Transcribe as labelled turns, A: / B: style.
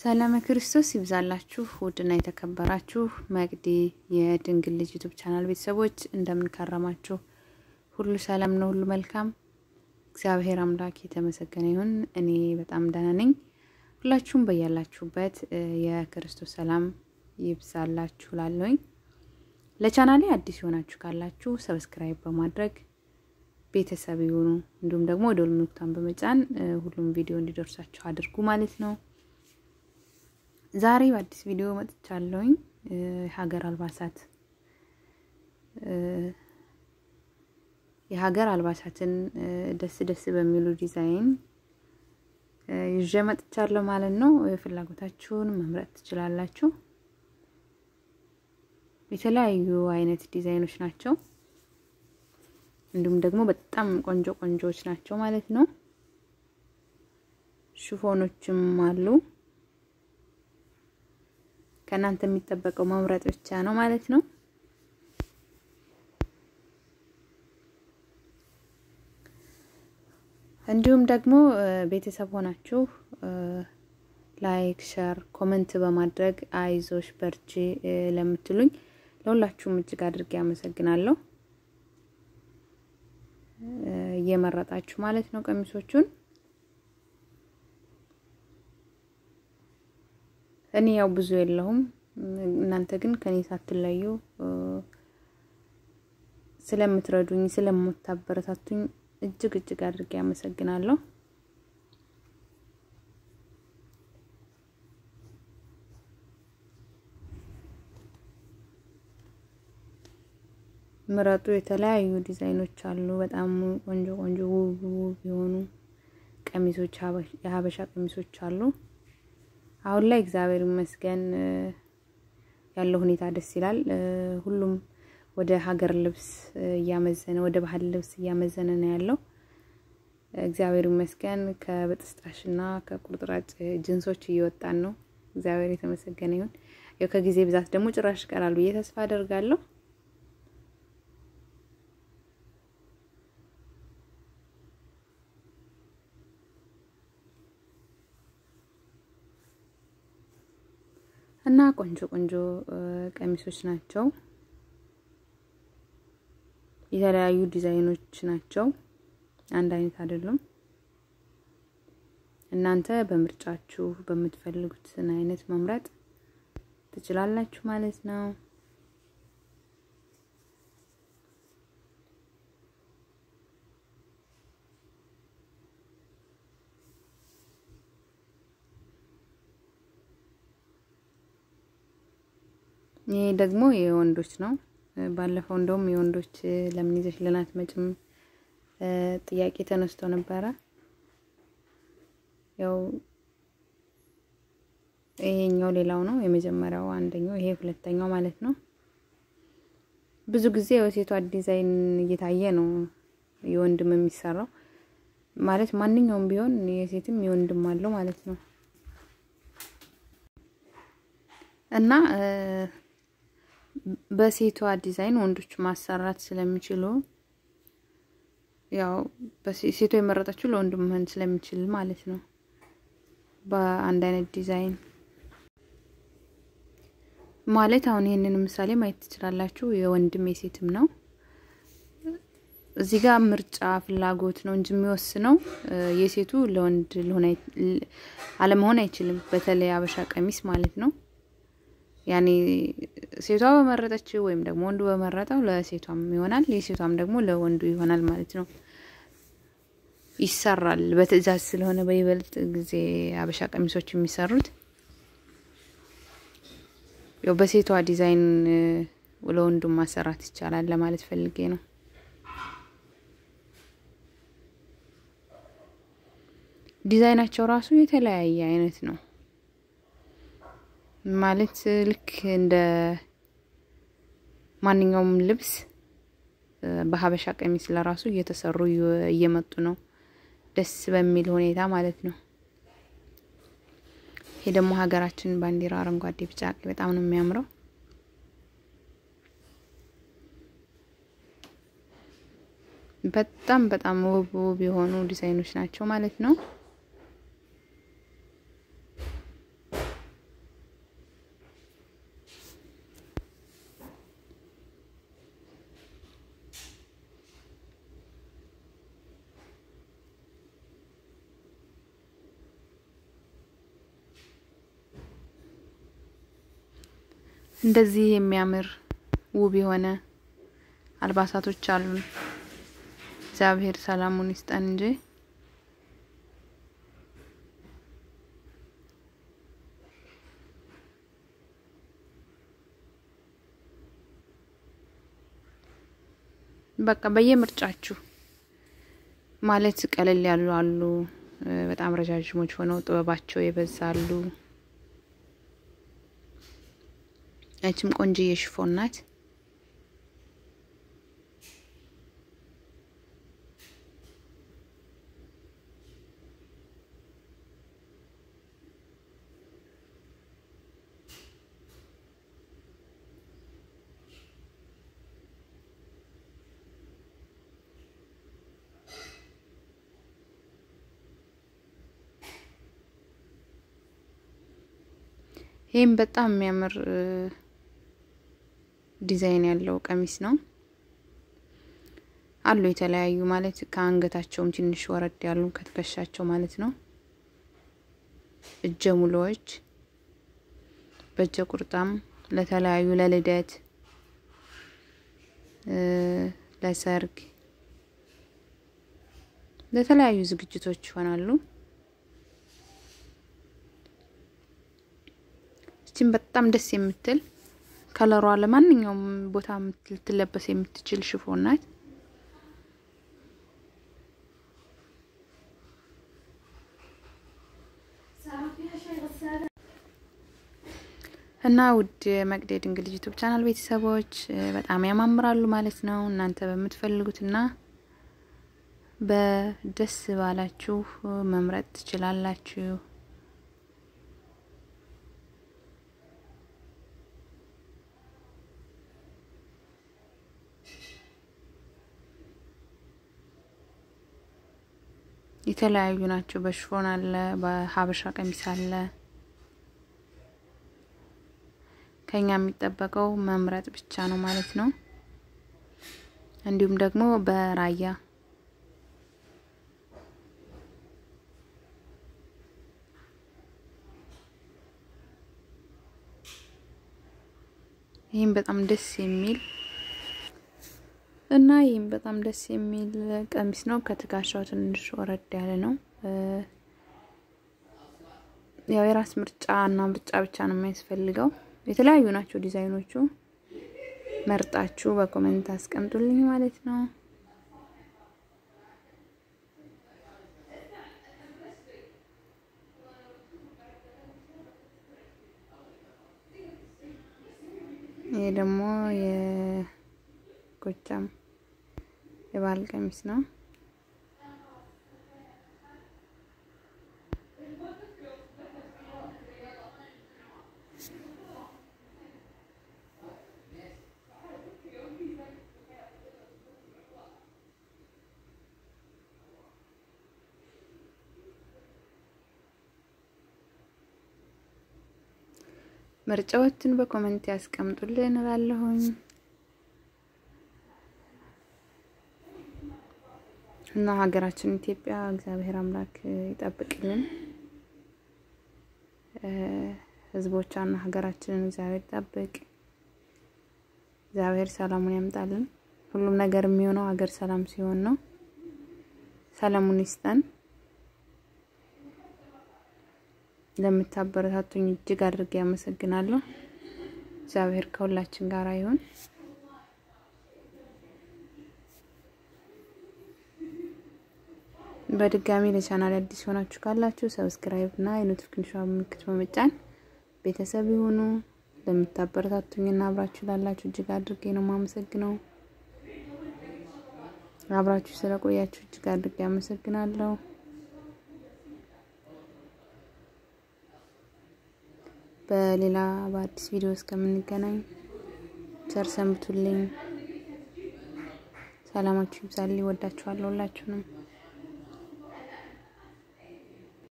A: ሰላም ክርስቶስ ይብዛላችሁ ውድና የተከበራችሁ መቅዲ የድንግል ልጅ ዩቱብ ቻናል ቤተሰቦች እንደምን ከረማችሁ? ሁሉ ሰላም ነው፣ ሁሉ መልካም። እግዚአብሔር አምላክ የተመሰገነ ይሁን። እኔ በጣም ደህና ነኝ። ሁላችሁም በያላችሁበት የክርስቶስ ሰላም ይብዛላችሁ ላለሁኝ። ለቻናሌ አዲስ የሆናችሁ ካላችሁ ሰብስክራይብ በማድረግ ቤተሰብ ይሁኑ። እንዲሁም ደግሞ ደወል ምልክቱን በመጫን ሁሉም ቪዲዮ እንዲደርሳችሁ አድርጉ ማለት ነው። ዛሬ በአዲስ ቪዲዮ መጥቻለሁኝ። የሀገር አልባሳት የሀገር አልባሳትን ደስ ደስ በሚሉ ዲዛይን ይዤ መጥቻለሁ ማለት ነው። ፍላጎታችሁን መምረጥ ትችላላችሁ። የተለያዩ አይነት ዲዛይኖች ናቸው። እንዲሁም ደግሞ በጣም ቆንጆ ቆንጆዎች ናቸው ማለት ነው። ሽፎኖችም አሉ። ከእናንተ የሚጠበቀው መምረጥ ብቻ ነው ማለት ነው። እንዲሁም ደግሞ ቤተሰብ ሆናችሁ ላይክ፣ ሸር፣ ኮመንት በማድረግ አይዞሽ በርቺ ለምትሉኝ ለሁላችሁም እጅግ አድርጌ አመሰግናለሁ። እየመረጣችሁ ማለት ነው ቀሚሶቹን እኔ ያው ብዙ የለሁም። እናንተ ግን ከኔ ሳትለዩ ስለምትረዱኝ ስለምታበረታቱኝ እጅግ እጅግ አድርጌ አመሰግናለሁ። ምረጡ። የተለያዩ ዲዛይኖች አሉ። በጣም ቆንጆ ቆንጆ ውብ ውብ የሆኑ ቀሚሶች የሀበሻ ቀሚሶች አሉ። አሁን ላይ እግዚአብሔር ይመስገን ያለው ሁኔታ ደስ ይላል። ሁሉም ወደ ሀገር ልብስ እያመዘነ ወደ ባህል ልብስ እያመዘነ ነው ያለው። እግዚአብሔር ይመስገን ከብጥስጣሽና ከቁርጥራጭ ጅንሶች እየወጣን ነው። እግዚአብሔር የተመሰገነ ይሁን። ያው ከጊዜ ብዛት ደግሞ ጭራሽ ይቀራል ብዬ ተስፋ አደርጋለሁ። እና ቆንጆ ቆንጆ ቀሚሶች ናቸው። የተለያዩ ዲዛይኖች ናቸው። አንድ አይነት አይደሉም። እናንተ በምርጫችሁ በምትፈልጉትን አይነት መምረጥ ትችላላችሁ ማለት ነው። ይሄ ደግሞ የወንዶች ነው። ባለፈው እንደውም የወንዶች ለምን ይዘሽልን አትመጭም ጥያቄ ተነስቶ ነበረ። ያው ይሄኛው ሌላው ነው የመጀመሪያው አንደኛው፣ ይሄ ሁለተኛው ማለት ነው። ብዙ ጊዜ የሴቷ ዲዛይን እየታየ ነው የወንድም የሚሰራው ማለት ማንኛውም ቢሆን የሴትም የወንድም አለው ማለት ነው እና በሴቷ ዲዛይን ወንዶች ማሰራት ስለሚችሉ ያው ሴቷ የመረጠችው ለወንድ መሆን ስለሚችል ማለት ነው። በአንድ አይነት ዲዛይን ማለት አሁን ይህንን ምሳሌ ማየት ትችላላችሁ። የወንድም የሴትም ነው። እዚህ ጋር ምርጫ ፍላጎት ነው እንጂ የሚወስነው የሴቱ ለወንድ ሊሆን አለመሆን አይችልም። በተለይ አበሻ ቀሚስ ማለት ነው። ያኔ ሴቷ በመረጠችው ወይም ደግሞ ወንዱ በመረጠው ለሴቷም ይሆናል፣ የሴቷም ደግሞ ለወንዱ ይሆናል ማለት ነው። ይሰራል በትዕዛዝ ስለሆነ በይበልጥ ጊዜ አበሻ ቀሚሶች የሚሰሩት ያው በሴቷ ዲዛይን ለወንዱ ማሰራት ይቻላል ለማለት ፈልጌ ነው። ዲዛይናቸው ራሱ የተለያየ አይነት ነው። ማለት ልክ እንደ ማንኛውም ልብስ በሀበሻ ቀሚስ ለራሱ እየተሰሩ እየመጡ ነው፣ ደስ በሚል ሁኔታ ማለት ነው። ይሄ ደግሞ ሀገራችን ባንዲራ አረንጓዴ፣ ቢጫ፣ ቀይ በጣም ነው የሚያምረው። በጣም በጣም ውብ ውብ የሆኑ ዲዛይኖች ናቸው ማለት ነው። እንደዚህ የሚያምር ውብ የሆነ አልባሳቶች አሉን። እግዚአብሔር ሰላሙን ይስጠን እንጂ በቃ በየምርጫችሁ ማለት ቀለል ያሉ አሉ፣ በጣም ረዣዥሞች ሆነው ጥበባቸው የበዛሉ። ያችም ቆንጆዬ ሽፎን ናት። ይህም በጣም የሚያምር ዲዛይን ያለው ቀሚስ ነው። አሉ የተለያዩ ማለት ከአንገታቸውም ትንሽ ወረድ ያሉ ከትከሻቸው ማለት ነው። እጀ ሙሉዎች በእጀ ቁርጣም ለተለያዩ ለልደት፣ ለሰርግ፣ ለተለያዩ ዝግጅቶች ይሆናሉ። ይችን በጣም ደስ የምትል ከለሯ ለማንኛውም ቦታ ልትለበስ የምትችል ሽፎን ናት። እና ውድ መቅደ ድንግል ዩቱብ ቻናል ቤተሰቦች በጣም ያማምራሉ ማለት ነው። እናንተ በምትፈልጉትና በደስ ባላችሁ መምረጥ ትችላላችሁ። የተለያዩ ናቸው። በሽፎን አለ፣ በሀበሻ ቀሚስ አለ። ከኛ የሚጠበቀው መምረጥ ብቻ ነው ማለት ነው። እንዲሁም ደግሞ በራያ ይህም በጣም ደስ የሚል እና ይህም በጣም ደስ የሚል ቀሚስ ነው። ከትከሻው ትንሽ ወረድ ያለ ነው። ያው የራስ ምርጫ እና ምርጫ ብቻ ነው የሚያስፈልገው። የተለያዩ ናቸው ዲዛይኖቹ። መርጣችሁ በኮሜንት አስቀምጡልኝ ማለት ነው። ይሄ ደግሞ የጎጃም የባህል ቀሚስ ነው። ምርጫዎችን በኮሜንት ያስቀምጡልን እላለሁኝ እና ሀገራችን ኢትዮጵያ እግዚአብሔር አምላክ ይጠብቅልን። ሕዝቦቿና ሀገራችንን እግዚአብሔር ይጠብቅ። እግዚአብሔር ሰላሙን ያምጣልን። ሁሉም ነገር የሚሆነው ሀገር ሰላም ሲሆን ነው። ሰላሙን ይስጠን። ለምታበረታቱኝ እጅግ አድርጌ ያመሰግናለሁ። እግዚአብሔር ከሁላችን ጋር ይሁን። በድጋሚ ለቻናል አዲስ ሆናችሁ ካላችሁ ሰብስክራይብ እና የኖቲፊኬሽን ምልክት በመጫን ቤተሰብ ይሁኑ። ለምታበረታቱኝና አብራችሁ ላላችሁ እጅግ አድርጌ ነው የማመሰግነው። አብራችሁ ስለቆያችሁ እጅግ አድርጌ ያመሰግናለሁ። በሌላ በአዲስ ቪዲዮ እስከምንገናኝ ቸር ሰንብቱልኝ። ሰላማችሁ ይብዛልኝ። ወዳችኋለሁ ሁላችሁንም።